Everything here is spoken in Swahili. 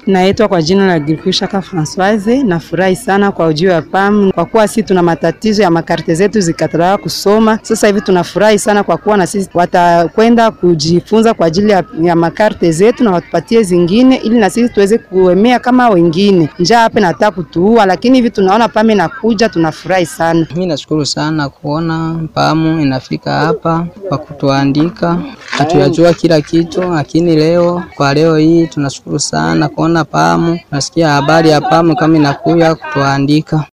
Naitwa kwa jina la Girkushaka Françoise. Nafurahi sana kwa ujio wa PAM kwa kuwa sisi tuna matatizo ya makarte zetu zikataa kusoma. Sasa hivi tunafurahi sana kwa kuwa na sisi watakwenda kujifunza kwa ajili ya, ya makarte zetu na watupatie zingine, ili na sisi tuweze kuemea kama wengine. Njaa hapa inataka kutuua, lakini hivi tunaona PAM inakuja, tunafurahi sana. Mimi nashukuru sana kuona PAM inafika hapa kwa kutuandika. Hatuyajua kila kitu, lakini leo kwa leo hii tunashukuru sana kuona PAM. Nasikia habari ya PAM kama inakuja kutuandika.